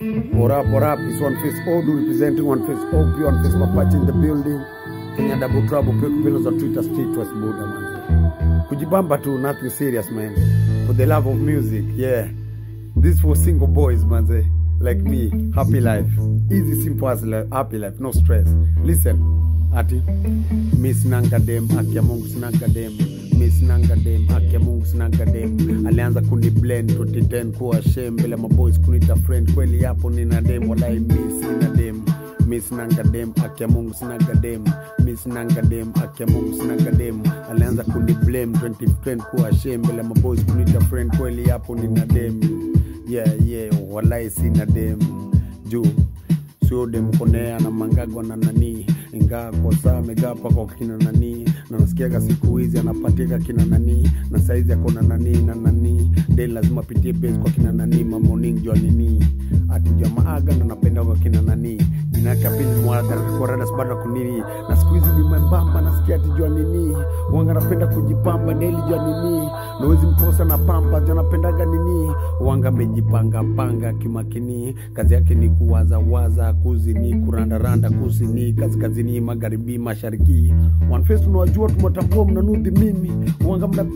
What up, what up? It's One Face Odu representing One Face OP, One Face Mapache in the building. Kenya Double Trouble, Pick Pillows on Twitter, Street West Buddha, man. Kujibamba tu, nothing serious, man. For the love of music, yeah. This for single boys, man. say. Like me, happy life. Easy, simple as life, happy life, no stress. Listen, ati Miss Nanga dem, haki ya Mungu sinanga dem. Miss Nanga dem, haki ya Mungu sinanga dem. Alianza kuni blend 2010 kuwa shame mbele maboys kunita friend. Kweli hapo nina dem, walai miss sina dem. Miss Nanga dem, haki ya Mungu sinaga dem. Miss Nanga dem, haki ya Mungu sinaga dem. Alianza kuni blame 2010 kuwa shame mbele maboys kunita friend. Kweli hapo nina dem. Yeah, yeah, walai sina dem. Juu sio demkonea na mangagwa na nani ingaa kwa saa amegapa kwa kina nani na nasikiaga siku hizi anapatika kina nani na saizi akona nani na nani de lazima apitie base kwa kina nani mamoning jua nini atujua maaga na napenda kwa kina nani jina yake apili mwaradas bado kunini na siku hizi ni mwembamba nasikia atijua nini wanga napenda kujipamba neli jua nini nawezi mkosa na pamba jua napendaga nini wanga amejipanga panga kimakini kazi yake ni kuwazawaza kuzini kurandaranda kusini kaskazini magharibi mashariki wanfes unawajua tumewatambua mnanudhi mimi wanga mna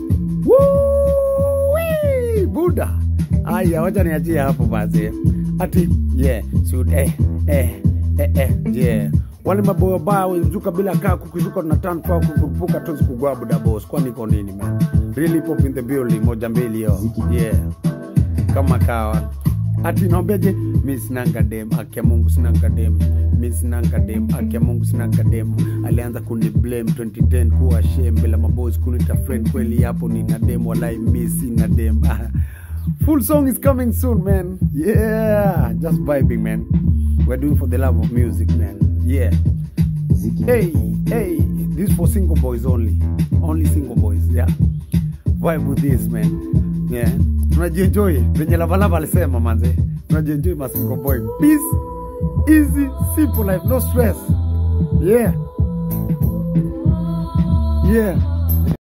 Woo-wee! buda aya wacha niachie hapo basi ati yeah sud eh eh eh eh yeah wale maboyo baya wezuka bila kaa kukizuka na tan kwa kukurupuka tozi kugwa buda boss kwani iko nini man really pop in the building moja mbili yo yeah kama kawa ati naombeje mi sinanga dem akia mungu sinanga dem mi sinanga dem akia mungu sinanga dem alianza kuni blame 2010 kuwa shame bila maboys kunita friend kweli hapo nina dem walai mi sina dem full song is coming soon man yeah just vibing man we're doing for the love of music man yeah hey hey this for single boys only only single boys yeah vibe with this man yeah tunajienjoy venye lavalava alisema manze tunajienjoy masingo boy peace easy simple life no stress yeah yeah